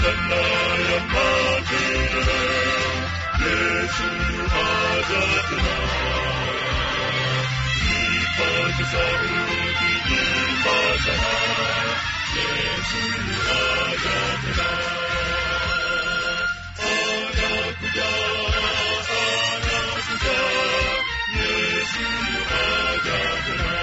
badala ya matendo. Yesu yuaja tena. Ipate sauti ipasana. Yesu yuaja tena. Anakuja, anakuja. Yesu yuaja tena.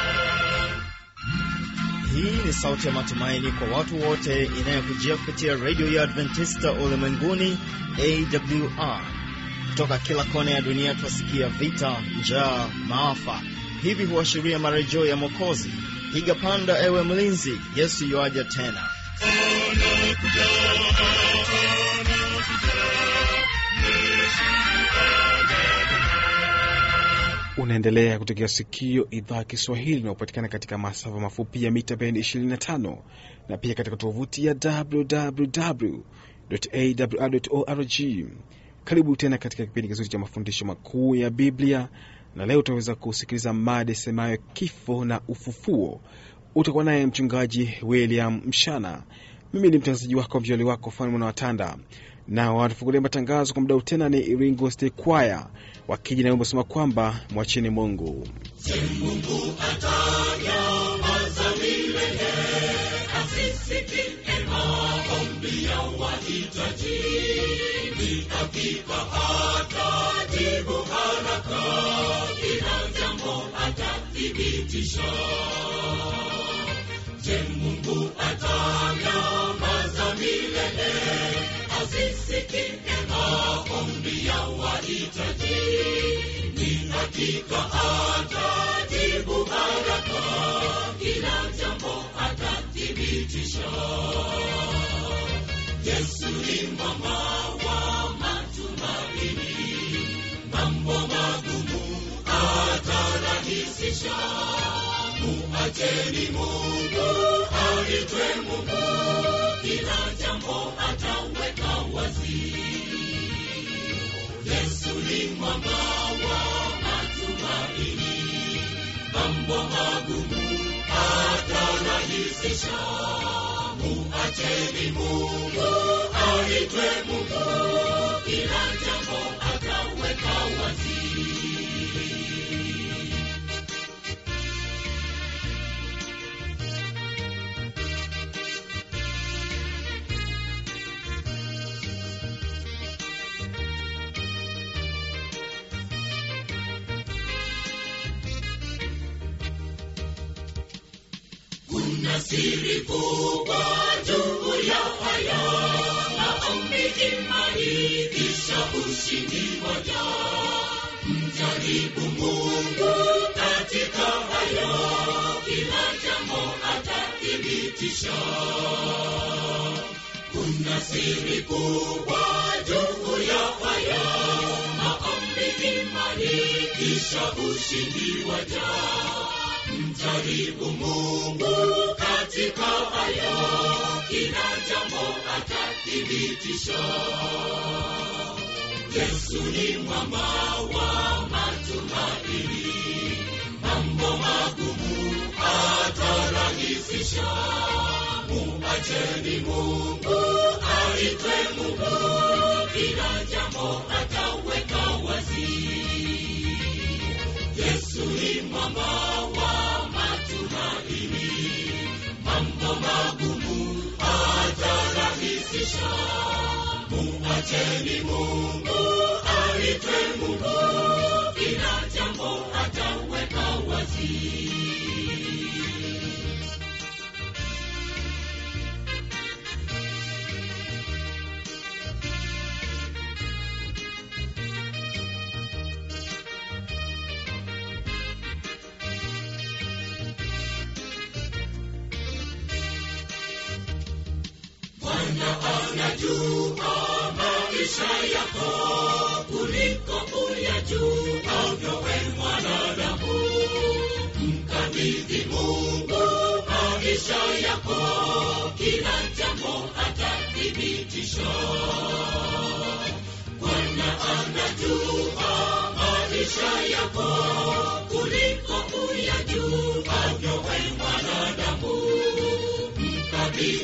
Hii ni sauti ya matumaini kwa watu wote inayokujia kupitia redio ya Adventista ulimwenguni AWR. Kutoka kila kona ya dunia twasikia vita, njaa, maafa. Hivi huashiria marejeo ya Mwokozi. Piga panda, ewe mlinzi, Yesu yuaja tena. Unaendelea kutegea sikio idhaa ya Kiswahili inayopatikana katika masafa mafupi ya mita bendi 25 na pia katika tovuti ya www.awr.org. Karibu tena katika kipindi kizuri cha mafundisho makuu ya Biblia, na leo utaweza kusikiliza mada semayo kifo na ufufuo. Utakuwa naye mchungaji William Mshana. Mimi ni mtangazaji wako mjoli wako Fani Mwana Watanda, na wanatufungulia matangazo kwa muda tena ni Iringo State Choir wakija na wimbo sema kwamba mwacheni Mungu.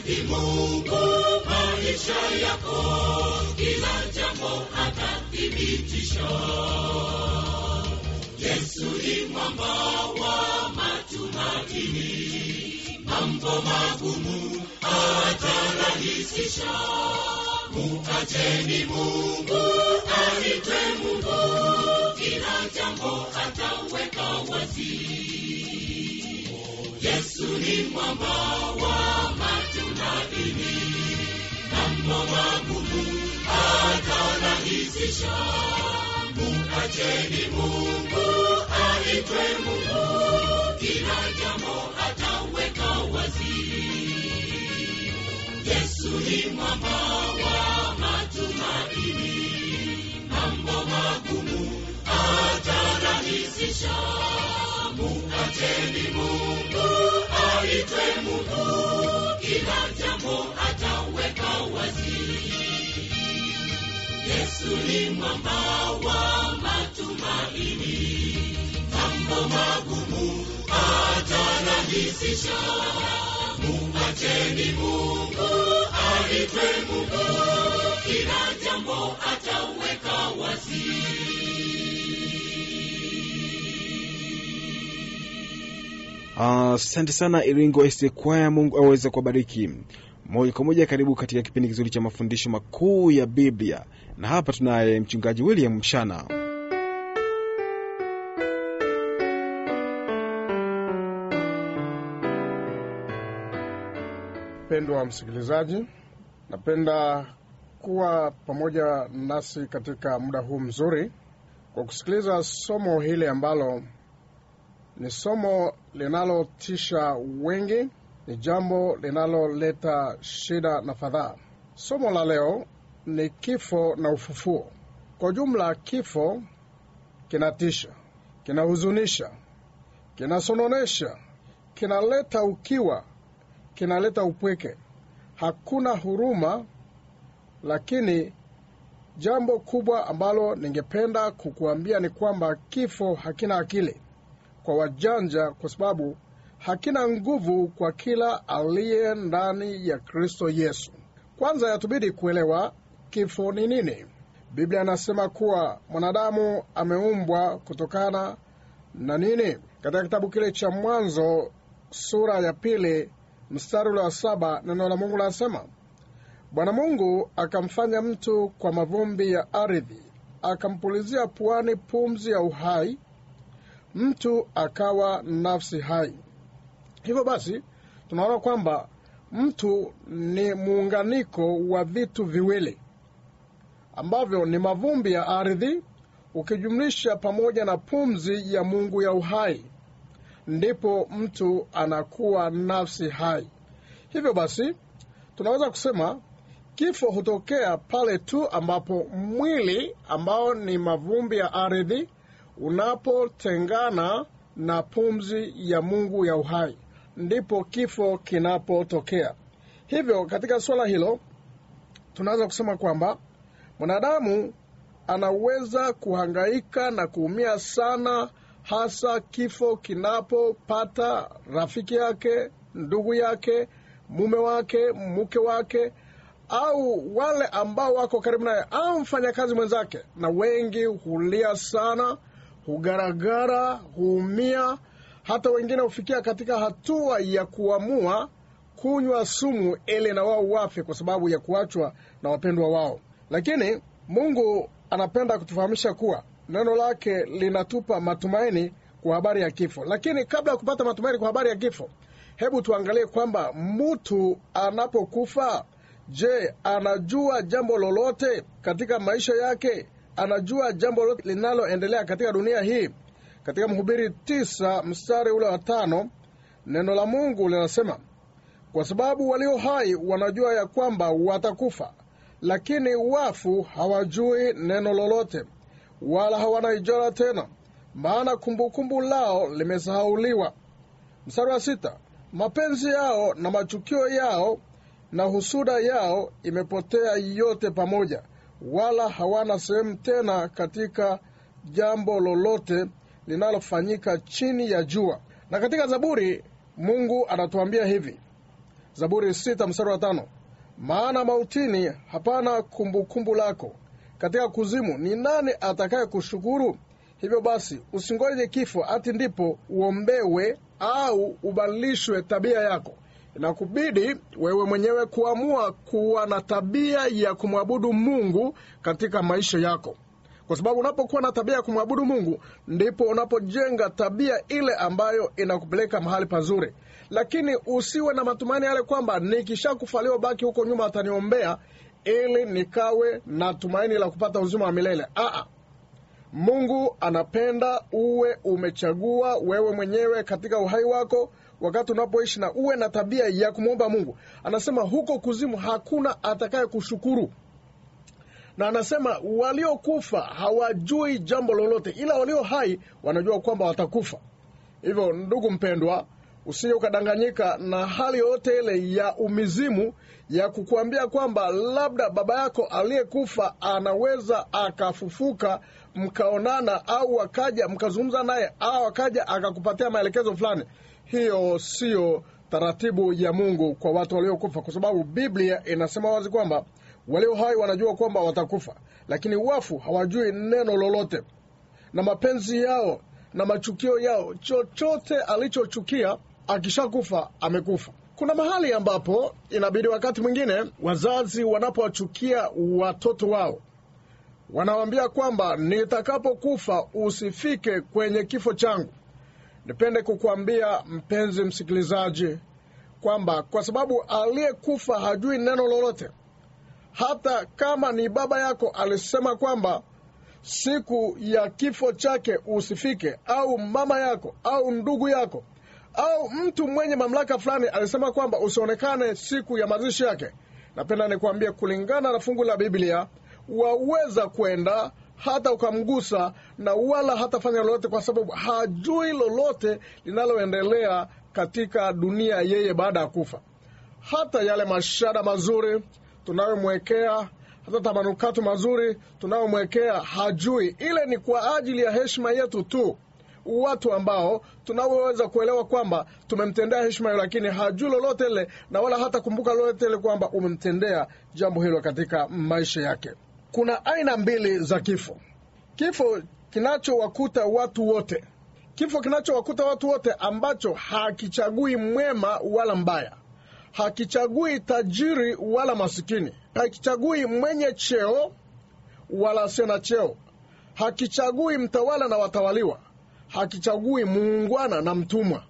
ni Mungu maisha yako, kila jambo atathibitisha. Yesu ni mwamba wa matumaini, mambo magumu atarahisisha. Mukateni Mungu aitwe Mungu, kila jambo ataweka wazi. Yesu ni mwamba wa matumaini, mambo magumu atarahisisha. Mukateni Mungu aitwe Mungu, kila jambo ataweka wazi. Yesu ni mwamba wa matumaini, mambo magumu atarahisisha. Mukateni Mungu aitwe Mungu, kila jambo ataweka wazi. Yesu ni mwamba wa matumaini, mambo magumu atarahisisha. Mukateni Mungu aitwe Mungu, kila jambo ataweka wazi. Asante sana Iringo SDA Kwaya, Mungu aweze kuwabariki. Moja kwa moja, karibu katika kipindi kizuri cha mafundisho makuu ya Biblia, na hapa tunaye mchungaji William Mshana. Mpendwa msikilizaji, napenda kuwa pamoja nasi katika muda huu mzuri kwa kusikiliza somo hili ambalo ni somo linalotisha wengi, ni jambo linaloleta shida na fadhaa. Somo la leo ni kifo na ufufuo. Kwa ujumla, kifo kinatisha, kinahuzunisha, kinasononesha, kinaleta ukiwa kinaleta upweke, hakuna huruma. Lakini jambo kubwa ambalo ningependa kukuambia ni kwamba kifo hakina akili kwa wajanja, kwa sababu hakina nguvu kwa kila aliye ndani ya Kristo Yesu. Kwanza yatubidi kuelewa kifo ni nini. Biblia inasema kuwa mwanadamu ameumbwa kutokana na nini? Katika kitabu kile cha Mwanzo sura ya pili mstari ule wa saba neno la Mungu linasema, Bwana Mungu akamfanya mtu kwa mavumbi ya ardhi, akampulizia puani pumzi ya uhai, mtu akawa nafsi hai. Hivyo basi tunaona kwamba mtu ni muunganiko wa vitu viwili ambavyo ni mavumbi ya ardhi ukijumlisha pamoja na pumzi ya Mungu ya uhai ndipo mtu anakuwa nafsi hai. Hivyo basi tunaweza kusema kifo hutokea pale tu ambapo mwili ambao ni mavumbi ya ardhi unapotengana na pumzi ya Mungu ya uhai, ndipo kifo kinapotokea. Hivyo katika suala hilo tunaweza kusema kwamba mwanadamu anaweza kuhangaika na kuumia sana hasa kifo kinapopata rafiki yake, ndugu yake, mume wake, mke wake, au wale ambao wako karibu naye, au mfanyakazi mwenzake. Na wengi hulia sana, hugaragara, huumia, hata wengine hufikia katika hatua ya kuamua kunywa sumu ili na wao wafe kwa sababu ya kuachwa na wapendwa wao. Lakini Mungu anapenda kutufahamisha kuwa neno lake linatupa matumaini kwa habari ya kifo. Lakini kabla ya kupata matumaini kwa habari ya kifo, hebu tuangalie kwamba mtu anapokufa, je, anajua jambo lolote katika maisha yake? Anajua jambo lolote linaloendelea katika dunia hii? Katika Mhubiri tisa mstari ule wa tano neno la Mungu linasema, kwa sababu walio hai wanajua ya kwamba watakufa, lakini wafu hawajui neno lolote wala hawana ijara tena, maana kumbukumbu lao limesahauliwa. Mstari wa sita, mapenzi yao na machukio yao na husuda yao imepotea yote pamoja, wala hawana sehemu tena katika jambo lolote linalofanyika chini ya jua. Na katika Zaburi Mungu anatuambia hivi, Zaburi sita mstari wa tano maana mautini hapana kumbukumbu kumbu lako, katika kuzimu ni nani atakaye kushukuru? Hivyo basi usingoje kifo ati ndipo uombewe au ubadilishwe tabia yako. Inakubidi wewe mwenyewe kuamua kuwa na tabia ya kumwabudu Mungu katika maisha yako, kwa sababu unapokuwa na tabia ya kumwabudu Mungu ndipo unapojenga tabia ile ambayo inakupeleka mahali pazuri. Lakini usiwe na matumaini yale kwamba nikishakufa leo baki huko nyuma ataniombea ili nikawe na tumaini la kupata uzima wa milele. Aa, Mungu anapenda uwe umechagua wewe mwenyewe katika uhai wako wakati unapoishi na uwe na tabia ya kumwomba Mungu. Anasema huko kuzimu hakuna atakaye kushukuru, na anasema waliokufa hawajui jambo lolote, ila walio hai wanajua kwamba watakufa. Hivyo ndugu mpendwa, usije ukadanganyika na hali yoyote ile ya umizimu ya kukuambia kwamba labda baba yako aliyekufa anaweza akafufuka mkaonana, au akaja mkazungumza naye, au akaja akakupatia maelekezo fulani. Hiyo siyo taratibu ya Mungu kwa watu waliokufa, kwa sababu Biblia inasema wazi kwamba walio hai wanajua kwamba watakufa, lakini wafu hawajui neno lolote, na mapenzi yao na machukio yao, chochote alichochukia akishakufa amekufa. Kuna mahali ambapo inabidi wakati mwingine wazazi wanapowachukia watoto wao wanawaambia kwamba nitakapokufa usifike kwenye kifo changu. Nipende kukuambia mpenzi msikilizaji kwamba kwa sababu aliyekufa hajui neno lolote, hata kama ni baba yako alisema kwamba siku ya kifo chake usifike, au mama yako au ndugu yako au mtu mwenye mamlaka fulani alisema kwamba usionekane siku ya mazishi yake, napenda nikwambie, kulingana na fungu la Biblia waweza kwenda hata ukamgusa na wala hatafanya lolote, kwa sababu hajui lolote linaloendelea katika dunia yeye baada ya kufa. Hata yale mashada mazuri tunayomwekea, hata tamanukato mazuri tunayomwekea, hajui. Ile ni kwa ajili ya heshima yetu tu watu ambao tunaweza kuelewa kwamba tumemtendea heshima hiyo, lakini hajui lolote ile na wala hata kumbuka lolote ile kwamba umemtendea jambo hilo katika maisha yake. Kuna aina mbili za kifo: kifo kinachowakuta watu wote, kifo kinachowakuta watu wote ambacho hakichagui mwema wala mbaya, hakichagui tajiri wala masikini, hakichagui mwenye cheo wala asiye na cheo, hakichagui mtawala na watawaliwa hakichagui muungwana na mtumwa,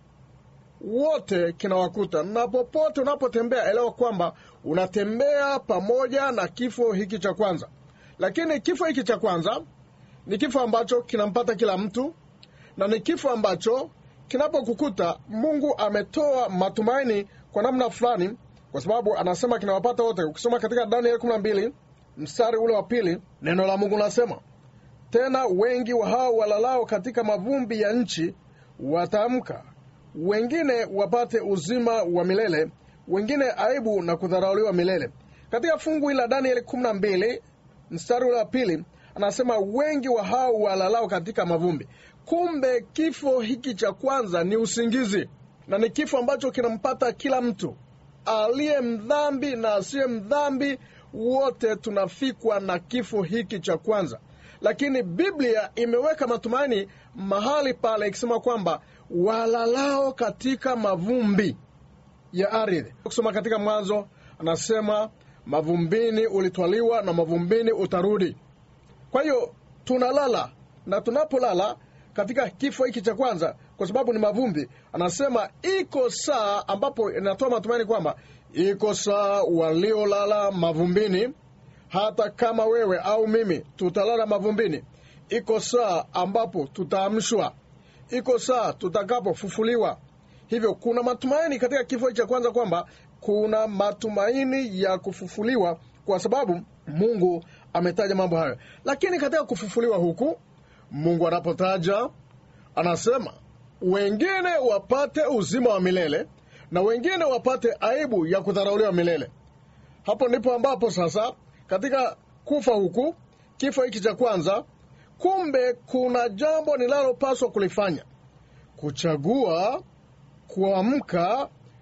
wote kinawakuta. Na popote unapotembea, elewa kwamba unatembea pamoja na kifo hiki cha kwanza. Lakini kifo hiki cha kwanza ni kifo ambacho kinampata kila mtu, na ni kifo ambacho kinapokukuta, Mungu ametoa matumaini kwa namna fulani, kwa sababu anasema kinawapata wote. Ukisoma katika Danieli 12 mstari ule wa pili, neno la Mungu linasema tena wengi wa hao walalao katika mavumbi ya nchi wataamka, wengine wapate uzima wa milele, wengine aibu na kudharauliwa milele. Katika fungu hili la Danieli 12 mstari ule wa pili anasema wengi wa hao walalao katika mavumbi. Kumbe kifo hiki cha kwanza ni usingizi, na ni kifo ambacho kinampata kila mtu, aliye mdhambi na asiye mdhambi, wote tunafikwa na kifo hiki cha kwanza lakini Biblia imeweka matumaini mahali pale ikisema kwamba walalao katika mavumbi ya ardhi. Kusoma katika Mwanzo anasema mavumbini ulitwaliwa na mavumbini utarudi. Kwa hiyo tunalala na tunapolala katika kifo hiki cha kwanza, kwa sababu ni mavumbi, anasema iko saa ambapo inatoa matumaini kwamba iko saa waliolala mavumbini hata kama wewe au mimi tutalala mavumbini, iko saa ambapo tutaamshwa, iko saa tutakapofufuliwa. Hivyo kuna matumaini katika kifo cha kwanza, kwamba kuna matumaini ya kufufuliwa, kwa sababu Mungu ametaja mambo hayo. Lakini katika kufufuliwa huku, Mungu anapotaja anasema wengine wapate uzima wa milele na wengine wapate aibu ya kudharauliwa milele. Hapo ndipo ambapo sasa katika kufa huku, kifo hiki cha kwanza, kumbe kuna jambo ninalopaswa kulifanya: kuchagua kuamka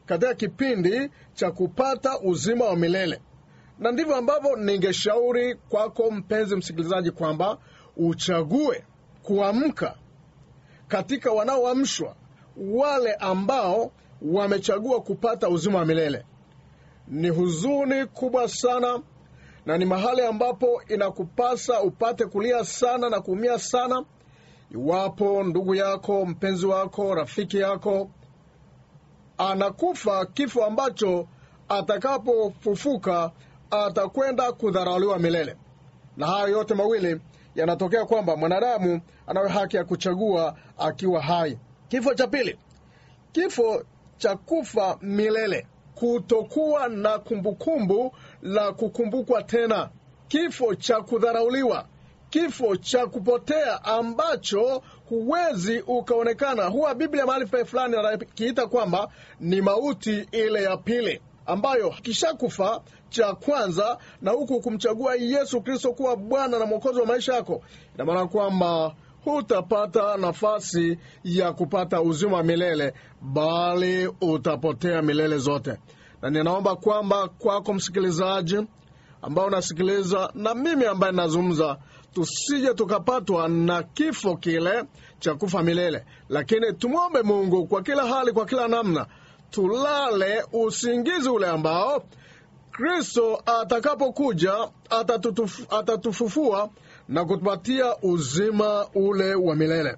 katika kipindi cha kupata uzima wa milele na ndivyo ambavyo ningeshauri kwako mpenzi msikilizaji kwamba uchague kuamka katika wanaoamshwa wale ambao wamechagua kupata uzima wa milele ni huzuni kubwa sana na ni mahali ambapo inakupasa upate kulia sana na kuumia sana iwapo ndugu yako mpenzi wako rafiki yako anakufa kifo ambacho atakapofufuka atakwenda kudharauliwa milele na hayo yote mawili yanatokea kwamba mwanadamu anayo haki ya kuchagua akiwa hai kifo cha pili kifo cha kufa milele kutokuwa na kumbukumbu la kukumbukwa tena kifo cha kudharauliwa kifo cha kupotea ambacho huwezi ukaonekana huwa biblia mahali pa fulani anakiita kwamba ni mauti ile ya pili ambayo kishakufa cha kwanza na huku kumchagua yesu kristo kuwa bwana na mwokozi wa maisha yako ina maana kwamba hutapata nafasi ya kupata uzima wa milele bali utapotea milele zote na ninaomba kwamba kwako msikilizaji ambao unasikiliza na mimi ambaye nazungumza tusije tukapatwa na kifo kile cha kufa milele lakini tumwombe mungu kwa kila hali kwa kila namna tulale usingizi ule ambao kristo atakapokuja atatutuf, atatufufua na kutupatia uzima ule wa milele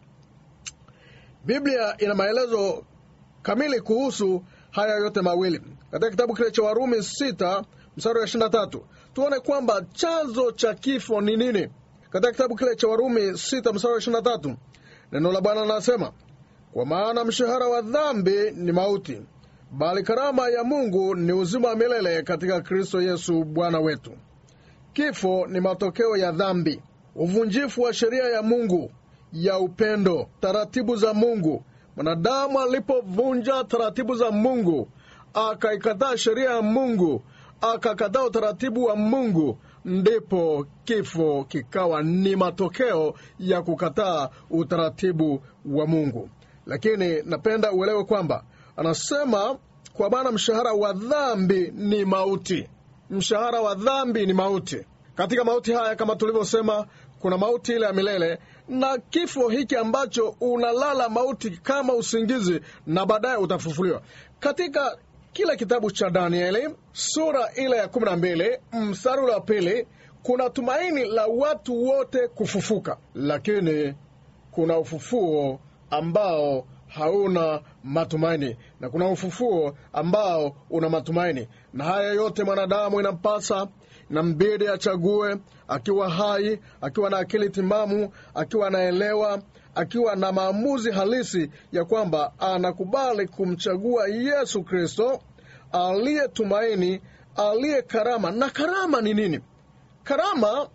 biblia ina maelezo kamili kuhusu haya yote mawili katika kitabu kile cha warumi sita mstari wa ishirina tatu tuone kwamba chanzo cha kifo ni nini katika kitabu kile cha warumi sita mstari wa ishirina tatu neno la bwana linasema kwa maana mshahara wa dhambi ni mauti bali karama ya mungu ni uzima wa milele katika kristo yesu bwana wetu kifo ni matokeo ya dhambi uvunjifu wa sheria ya mungu ya upendo taratibu za mungu mwanadamu alipovunja taratibu za mungu akaikataa sheria ya mungu akakataa utaratibu wa mungu ndipo kifo kikawa ni matokeo ya kukataa utaratibu wa mungu lakini napenda uelewe kwamba anasema kwa maana mshahara wa dhambi ni mauti mshahara wa dhambi ni mauti katika mauti haya kama tulivyosema kuna mauti ile ya milele na kifo hiki ambacho unalala mauti kama usingizi na baadaye utafufuliwa katika kile kitabu cha danieli sura ile ya kumi na mbili mstari ule wa pili kuna tumaini la watu wote kufufuka lakini kuna ufufuo ambao hauna matumaini na kuna ufufuo ambao una matumaini na haya yote mwanadamu inampasa inambidi achague akiwa hai akiwa na akili timamu akiwa anaelewa akiwa na maamuzi halisi ya kwamba anakubali kumchagua yesu kristo aliye tumaini aliye karama na karama ni nini karama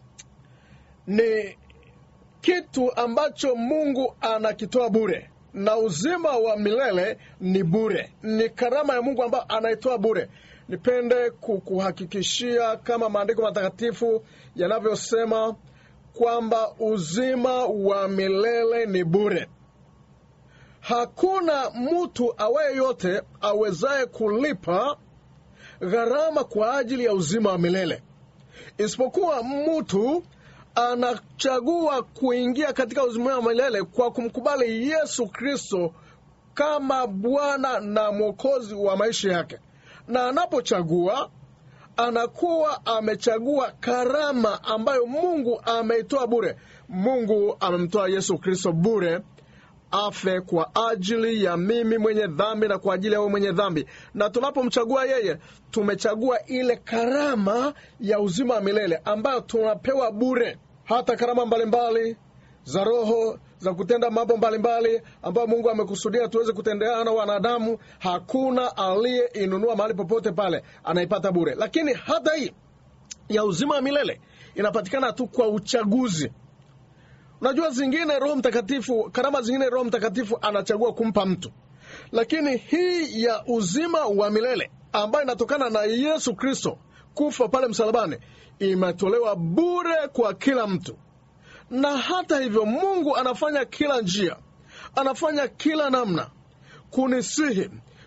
ni kitu ambacho mungu anakitoa bure na uzima wa milele ni bure ni karama ya mungu ambayo anaitoa bure nipende kukuhakikishia kama maandiko matakatifu yanavyosema kwamba uzima wa milele ni bure hakuna mtu awaye yote awezaye kulipa gharama kwa ajili ya uzima wa milele isipokuwa mtu anachagua kuingia katika uzima wa milele kwa kumkubali yesu kristo kama bwana na mwokozi wa maisha yake na anapochagua anakuwa amechagua karama ambayo mungu ameitoa bure mungu amemtoa yesu kristo bure afe kwa ajili ya mimi mwenye dhambi na kwa ajili ya wewe mwenye dhambi na tunapomchagua yeye tumechagua ile karama ya uzima wa milele ambayo tunapewa bure hata karama mbalimbali za roho za kutenda mambo mbalimbali ambayo mungu amekusudia tuweze kutendeana wanadamu hakuna aliyeinunua mahali popote pale anaipata bure lakini hata hii ya uzima wa milele inapatikana tu kwa uchaguzi unajua zingine roho mtakatifu karama zingine roho mtakatifu anachagua kumpa mtu lakini hii ya uzima wa milele ambayo inatokana na yesu kristo kufa pale msalabani imetolewa bure kwa kila mtu na hata hivyo mungu anafanya kila njia anafanya kila namna kunisihi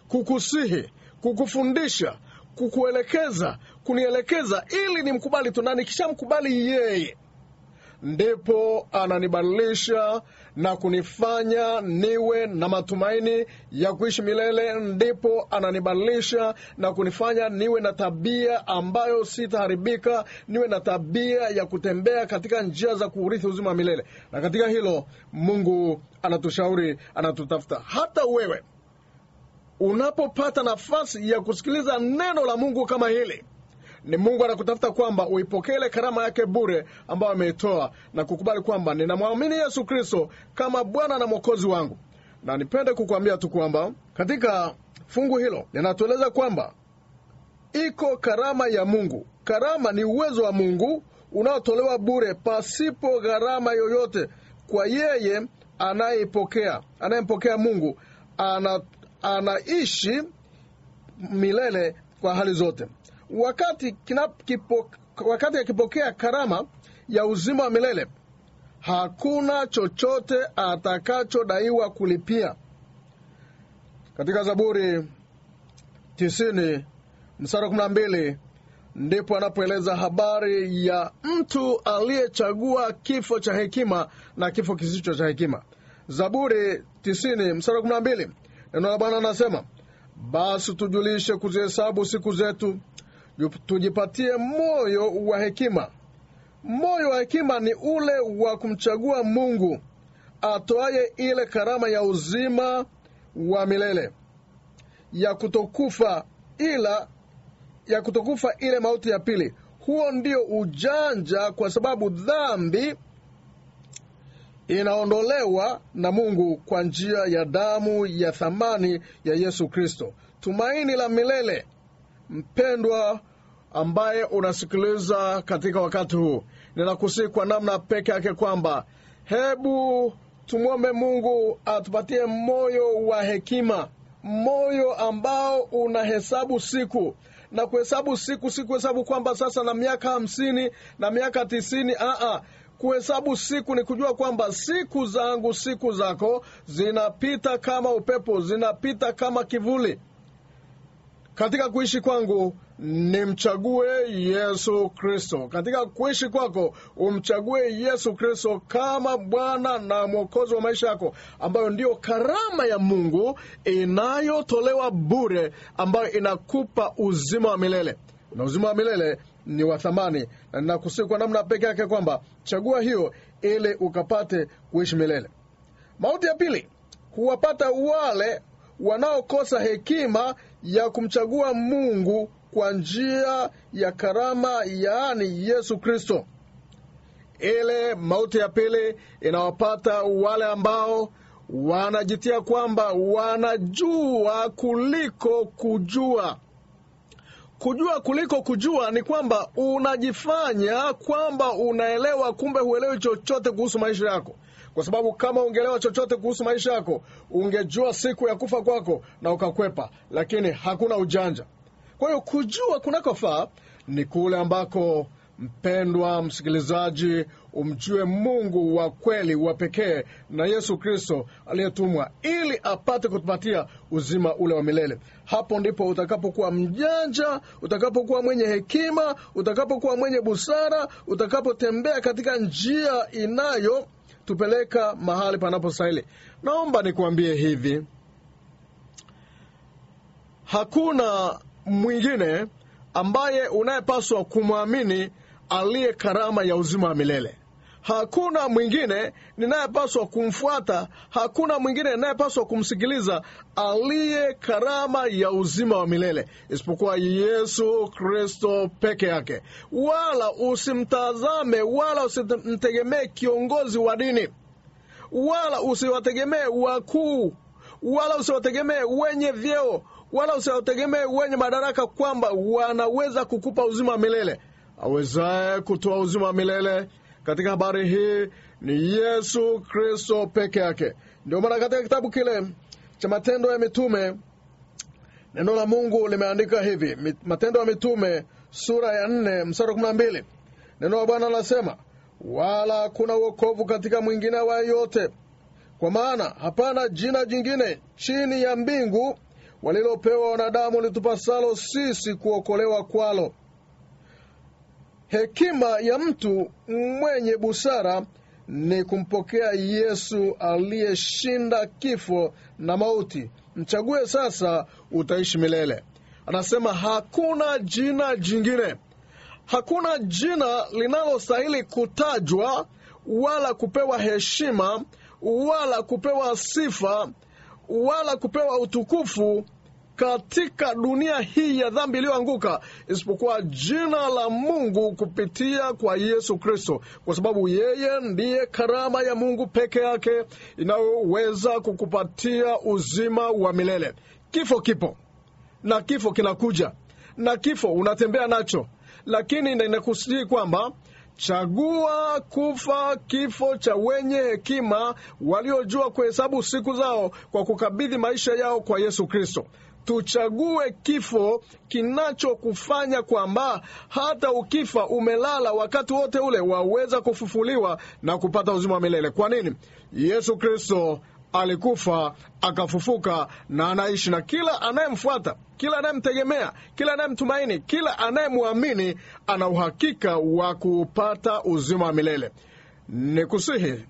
kukusihi kukufundisha kukuelekeza kunielekeza ili nimkubali tu na nikishamkubali yeye ndipo ananibadilisha na kunifanya niwe na matumaini ya kuishi milele ndipo ananibadilisha na kunifanya niwe na tabia ambayo sitaharibika niwe na tabia ya kutembea katika njia za kuurithi uzima wa milele na katika hilo mungu anatushauri anatutafuta hata wewe unapopata nafasi ya kusikiliza neno la mungu kama hili ni mungu anakutafuta kwamba uipokee ile karama yake bure ambayo ameitoa na kukubali kwamba ninamwamini yesu kristo kama bwana na mwokozi wangu na nipende kukuambia tu kwamba katika fungu hilo linatueleza kwamba iko karama ya mungu karama ni uwezo wa mungu unaotolewa bure pasipo gharama yoyote kwa yeye anayepokea anayempokea mungu ana, anaishi milele kwa hali zote wakati, kina, kipo, wakati akipokea karama ya uzima wa milele hakuna chochote atakachodaiwa kulipia katika zaburi tisini mstari kumi na mbili ndipo anapoeleza habari ya mtu aliyechagua kifo cha hekima na kifo kisicho cha hekima zaburi tisini mstari kumi na mbili neno la bwana anasema basi tujulishe kuzihesabu siku zetu tujipatie moyo wa hekima moyo wa hekima ni ule wa kumchagua mungu atoaye ile karama ya uzima wa milele ya kutokufa ila ya kutokufa ile mauti ya pili huo ndio ujanja kwa sababu dhambi inaondolewa na mungu kwa njia ya damu ya thamani ya yesu kristo tumaini la milele mpendwa ambaye unasikiliza katika wakati huu ninakusii kwa namna peke yake kwamba hebu tumwombe mungu atupatie moyo wa hekima moyo ambao unahesabu siku na kuhesabu siku si kuhesabu kwamba sasa na miaka hamsini na miaka tisini aa kuhesabu siku ni kujua kwamba siku zangu siku zako zinapita kama upepo zinapita kama kivuli katika kuishi kwangu nimchague yesu kristo katika kuishi kwako umchague yesu kristo kama bwana na mwokozi wa maisha yako ambayo ndiyo karama ya mungu inayotolewa bure ambayo inakupa uzima wa milele na uzima wa milele ni wa thamani na ninakusii kwa namna peke yake kwamba chagua hiyo ili ukapate kuishi milele mauti ya pili huwapata wale wanaokosa hekima ya kumchagua mungu kwa njia ya karama yaani yesu kristo ile mauti ya pili inawapata wale ambao wanajitia kwamba wanajua kuliko kujua kujua kuliko kujua ni kwamba unajifanya kwamba unaelewa kumbe huelewi chochote kuhusu maisha yako kwa sababu kama ungeelewa chochote kuhusu maisha yako ungejua siku ya kufa kwako na ukakwepa lakini hakuna ujanja kwa hiyo kujua kunakofaa ni kule ambako mpendwa msikilizaji umjue mungu wa kweli wa pekee na yesu kristo aliyetumwa ili apate kutupatia uzima ule wa milele hapo ndipo utakapokuwa mjanja utakapokuwa mwenye hekima utakapokuwa mwenye busara utakapotembea katika njia inayo tupeleka mahali panapostahili naomba nikuambie hivi hakuna mwingine ambaye unayepaswa kumwamini aliye karama ya uzima wa milele hakuna mwingine ninayepaswa kumfuata hakuna mwingine ninayepaswa kumsikiliza aliye karama ya uzima wa milele isipokuwa yesu kristo peke yake wala usimtazame wala usimtegemee kiongozi wa dini wala usiwategemee wakuu wala usiwategemee wenye vyeo wala usiwategemee wenye madaraka kwamba wanaweza kukupa uzima wa milele awezaye kutoa uzima wa milele katika habari hii ni yesu kristo peke yake ndio maana katika kitabu kile cha matendo ya mitume neno la mungu limeandika hivi matendo ya mitume sura ya nne msara kumi na mbili neno la bwana anasema wala kuna uokovu katika mwingine awaye yote kwa maana hapana jina jingine chini ya mbingu walilopewa wanadamu litupasalo sisi kuokolewa kwalo. Hekima ya mtu mwenye busara ni kumpokea Yesu aliyeshinda kifo na mauti. Mchague sasa, utaishi milele. Anasema hakuna jina jingine, hakuna jina linalostahili kutajwa wala kupewa heshima wala kupewa sifa wala kupewa utukufu katika dunia hii ya dhambi iliyoanguka isipokuwa jina la Mungu kupitia kwa Yesu Kristo, kwa sababu yeye ndiye karama ya Mungu peke yake inayoweza kukupatia uzima wa milele. Kifo kipo na kifo kinakuja na kifo unatembea nacho, lakini ninakusii kwamba chagua kufa kifo cha wenye hekima waliojua kuhesabu siku zao kwa kukabidhi maisha yao kwa Yesu Kristo. Tuchague kifo kinachokufanya kwamba hata ukifa umelala wakati wote ule waweza kufufuliwa na kupata uzima wa milele. Kwa nini? Yesu Kristo alikufa akafufuka na anaishi, na kila anayemfuata, kila anayemtegemea, kila anayemtumaini, kila anayemwamini ana uhakika wa kupata uzima wa milele. Ni kusihi,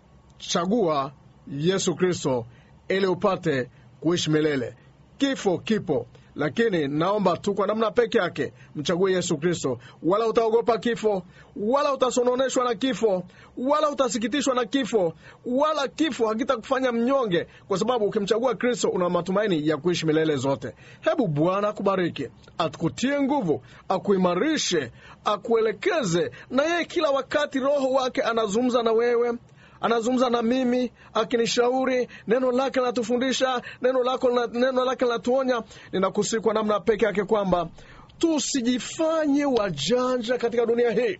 chagua Yesu Kristo ili upate kuishi milele. Kifo kipo, lakini naomba tu kwa namna peke yake mchague Yesu Kristo. Wala utaogopa kifo, wala utasononeshwa na kifo, wala utasikitishwa na kifo, wala kifo hakitakufanya mnyonge, kwa sababu ukimchagua Kristo una matumaini ya kuishi milele zote. Hebu Bwana akubariki, akutie nguvu, akuimarishe, akuelekeze, na yeye kila wakati Roho wake anazungumza na wewe anazungumza na mimi akinishauri, neno lake linatufundisha, neno lako neno lake linatuonya. Ninakusihi kwa namna peke yake kwamba tusijifanye wajanja katika dunia hii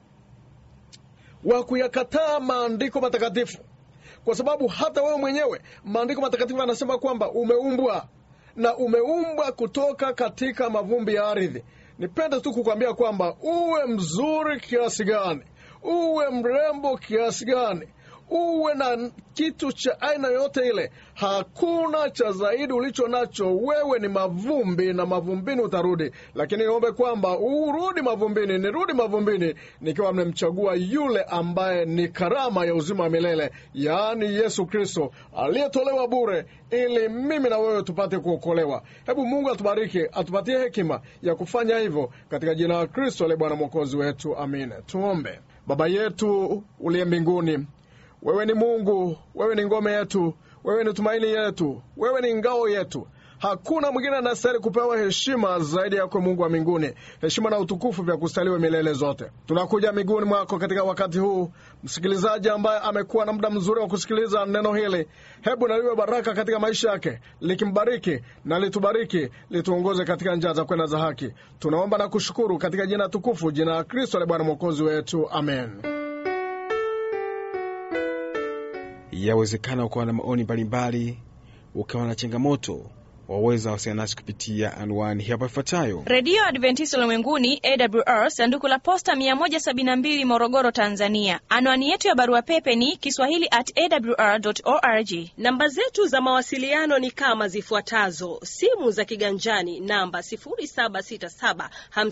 wa kuyakataa maandiko matakatifu, kwa sababu hata wewe mwenyewe maandiko matakatifu anasema kwamba umeumbwa na umeumbwa kutoka katika mavumbi ya ardhi. Nipende tu kukwambia kwamba uwe mzuri kiasi gani, uwe mrembo kiasi gani uwe na kitu cha aina yoyote ile, hakuna cha zaidi ulicho nacho. Wewe ni mavumbi na mavumbini utarudi, lakini niombe kwamba urudi mavumbini, nirudi mavumbini nikiwa nimemchagua yule ambaye ni karama ya uzima wa milele, yaani Yesu Kristo aliyetolewa bure ili mimi na wewe tupate kuokolewa. Hebu Mungu atubariki, atupatie hekima ya kufanya hivyo katika jina la Kristo ale Bwana mwokozi wetu, amina. Tuombe. Baba yetu uliye mbinguni wewe ni Mungu, wewe ni ngome yetu, wewe ni tumaini yetu, wewe ni ngao yetu. Hakuna mwingine anastahili kupewa heshima zaidi yako, Mungu wa mbinguni. Heshima na utukufu vya kustaliwa milele zote. Tunakuja miguuni mwako katika wakati huu, msikilizaji ambaye amekuwa na muda mzuri wa kusikiliza neno hili, hebu naliwe baraka katika maisha yake, likimbariki na litubariki, lituongoze katika njia za kwenda za haki. Tunaomba na kushukuru katika jina tukufu, jina la Kristo le Bwana mwokozi wetu, amen. Yawezekana ukawa na maoni mbalimbali, ukawa na changamoto, waweza wasiliana nasi kupitia anwani hapa ifuatayo: redio adventista ulimwenguni awr sanduku la posta 172 morogoro tanzania anwani yetu ya barua pepe ni kiswahili at awr org namba zetu za mawasiliano ni kama zifuatazo simu za kiganjani namba 767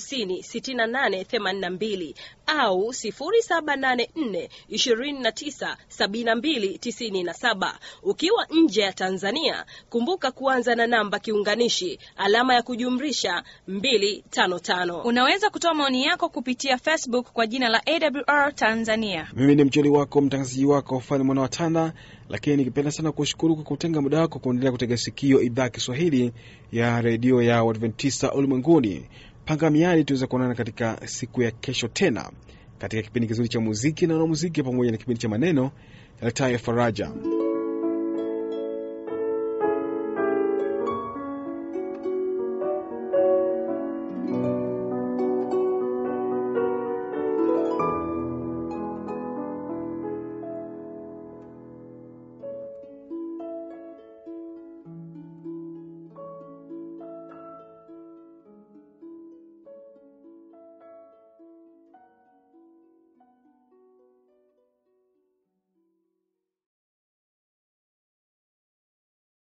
56882 au 784 29 72 97 ukiwa nje ya tanzania kumbuka kuanza na namba kiunganishi alama ya kujumrisha 255 unaweza kutoa maoni yako kupitia facebook kwa jina la awr tanzania mimi ni mjoli wako mtangazaji wako fani mwana watana lakini nikipenda sana kushukuru kwa kutenga muda wako kuendelea kutega sikio idhaa ya kiswahili ya redio ya uadventista ulimwenguni panga miadi tuweza kuonana katika siku ya kesho tena katika kipindi kizuri cha muziki na wanamuziki pamoja na kipindi cha maneno yaletayo faraja